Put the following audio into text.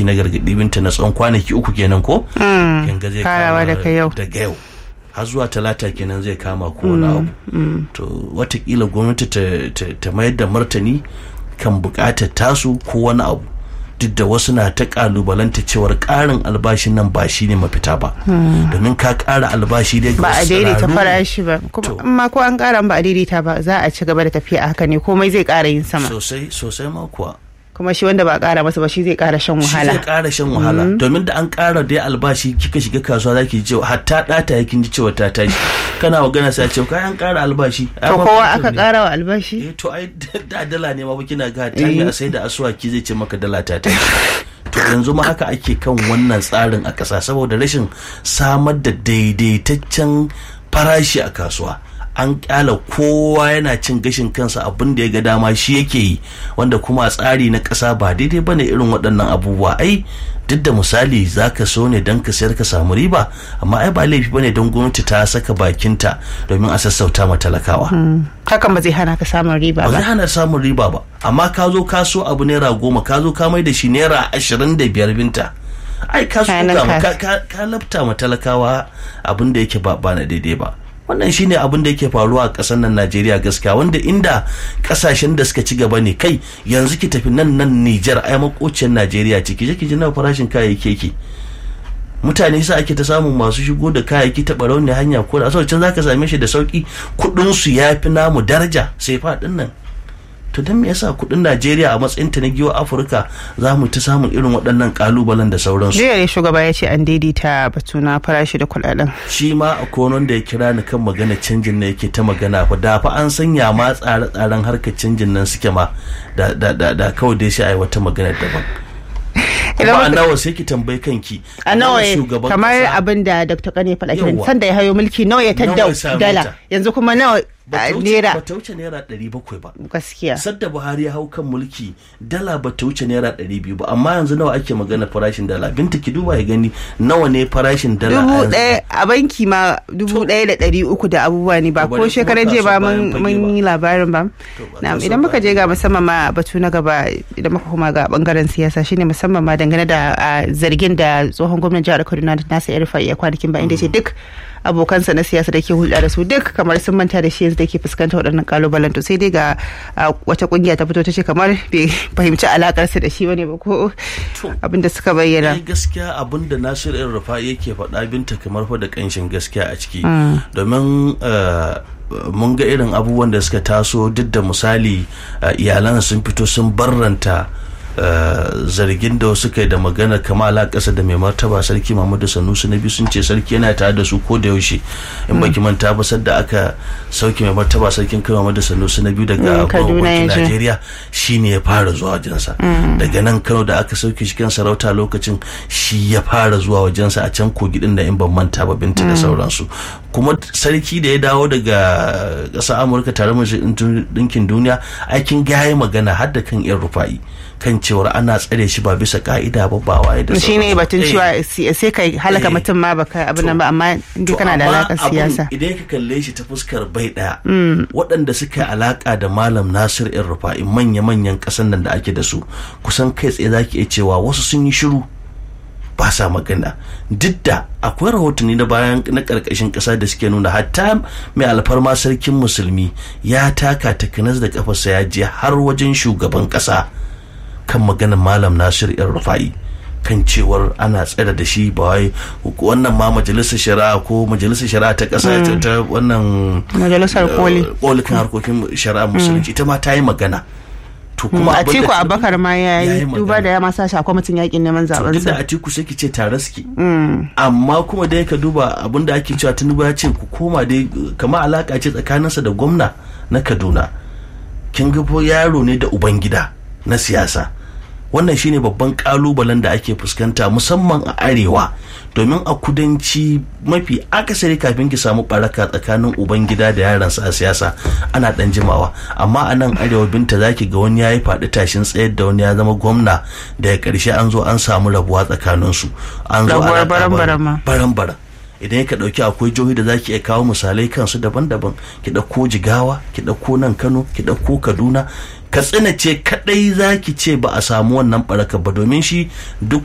mataki na gargaɗi binta na tsawon kwanaki uku kenan ko yanga zai farawa daga yau daga yau har zuwa talata kenan zai kama ko wani abu to watakila gwamnati ta mayar da martani kan bukatar tasu ko wani abu duk da wasu na ta kalubalanta cewar karin albashin nan ba shi ne mafita ba domin ka kara albashi dai ba a daidaita farashi ba amma ko an kara ba a daidaita ba za a ci gaba da tafiya a haka ne komai zai kara yin sama sosai sosai ma kuwa kuma shi wanda ba kara masa ba shi zai kara shan wahala shi zai kara shan wahala domin da an kara dai albashi kika shiga kasuwa zaki ji cewa hatta data yakin ji cewa ta tashi kana magana sai ce kai an kara albashi to kowa aka kara wa albashi eh to ai da dala ne ma kina ga ta a sai da asuwaki zai ce maka dala ta tashi to yanzu ma haka ake kan wannan tsarin a ƙasa saboda rashin samar da daidaitaccen farashi a kasuwa an kyala kowa yana cin gashin kansa abin da ya ga dama shi yake yi wanda kuma a tsari na ƙasa ba daidai ba ne irin waɗannan abubuwa ai duk da misali za ka so ne don ka sayar ka samu riba amma ai ba laifi ba ne don gwamnati ta saka bakinta domin a sassauta ma talakawa. hakan ba zai hana ka samun riba ba. ba zai hana samun riba ba amma ka zo ka so abu naira goma ka zo ka mai da shi naira ashirin da biyar binta. ai ka so ka lafta ma talakawa abin da yake ba na daidai ba. wannan shine abin da yake faruwa a ƙasar nan Najeriya gaskiya wanda inda ƙasashen da suka ci gaba ne kai yanzu ki tafi nan nan Nijar ai makociyar Najeriya ciki je ki ji nawa farashin kayayyaki yake mutane sa ake ta samun masu shigo da kayayyaki ta barau ne hanya ko da can zaka same shi da sauki kuɗin su yafi namu daraja sai faɗin nan to don me yasa kudin Najeriya a matsayin ta na giwa Afirka za mu ta samun irin waɗannan kalubalen da sauransu. Jiya ne shugaba ya ce an daidaita batu na farashi da kuɗaɗen. Shi ma a konon da ya kira ni kan magana canjin na yake ta magana fa da fa an sanya ma tsare-tsaren harkar canjin nan suke ma da da kawai dai shi a yi wata magana daban. kuma a nawa sai ki tambayi kanki a nawa kamar abin da dr kane faɗa kiran sanda ya hayo mulki nawa ya tadda dala yanzu kuma nawa naira ba ta wuce naira ɗari bakwai ba gaskiya sadda buhari ya hau kan mulki dala ba ta wuce naira ɗari biyu ba amma yanzu nawa ake magana farashin dala binta ki duba ya gani nawa ne farashin dala dubu ɗaya a banki ma dubu ɗaya da ɗari uku da abubuwa ne ba ko shekaran jiya ba mun yi labarin ba na idan muka je ga musamman ma batu na gaba idan muka kuma ga bangaren siyasa shine musamman ma dangane da zargin da tsohon gwamnan jihar kaduna nasa ya rufa iya kwanakin ba inda ce duk abokansa na siyasa da ke hulɗa da su duk kamar sun manta da shi yanzu da ke fuskanta waɗannan kalubalen to sai dai ga wata kungiya ta fito ta ce kamar bai fahimci alakarsa da shi bane ba ko abin da suka bayyana gaskiya abin da Nasir El Rufa yake faɗa binta kamar fa da kanshin gaskiya a ciki domin mun ga irin abubuwan da suka taso duk da misali iyalan sun fito sun barranta Uh, zargin da suka yi da magana kamala ƙasa da mai martaba sarki Muhammadu Sanusi na biyu sun ce sarki yana tare da su ko da yaushe in baki manta ba da aka sauke mai martaba sarkin kai Muhammadu Sanusi na biyu daga gwamnatin Najeriya shine ya fara zuwa wajensa daga nan Kano da aka sauke shi kan sarauta lokacin shi ya fara zuwa wajensa a can kogi din da in ban manta ba binta da sauransu kuma sarki da ya dawo daga ƙasar Amurka tare da dinkin duniya aikin gaya magana har da kan yan rufa'i kan cewar ana tsare shi ba bisa ka'ida ba ba waye da shi ne batun cewa sai kai halaka mutum ma baka abin nan ba amma inda kana da alakar siyasa idan ka kalle shi ta fuskar bai daya waɗanda suka yi alaka da malam Nasir in Rufa'i manya-manyan ƙasan nan da ake da su kusan kai tsaye zaki iya cewa wasu sun yi shiru ba sa magana duk da akwai rahotanni na bayan na karkashin kasa da suke nuna hatta mai alfarma sarkin musulmi ya taka takanas da kafarsa ya je har wajen shugaban kasa kan maganar malam nasir yan rufa'i kan cewar ana tsada da shi ba wai wannan ma majalisar shari'a ko majalisar shari'a ta kasa ta wannan majalisar koli koli kan harkokin shari'a musulunci ita ma ta yi magana to kuma Atiku Abubakar ma ya yi duba da ya ma sa shakwa mutum yakin neman zaben sa. da Atiku sai ki ce tare suke. Amma kuma dai ka duba abin da ake cewa Tinubu ya ce ku koma dai kamar alaka ce tsakaninsa da gwamna na Kaduna. Kin ga yaro ne da ubangida na siyasa. wannan shine babban kalubalen da ake fuskanta musamman a arewa domin a kudanci mafi akasari kafin ki samu baraka tsakanin ubangida da yaransa a siyasa ana dan jimawa amma a nan arewa binta zaki ga wani yayi faɗi tashin tsayar da wani ya zama gwamna daga ƙarshe an zo an samu rabuwa tsakanin su an zo ana baran-baran idan ka ɗauki akwai jihohi da zaki iya kawo misalai kansu daban-daban ki ɗauko jigawa ki ɗauko nan kano ki ɗauko kaduna katsina ce kadai zaki ce ba a samu wannan baraka ba domin shi duk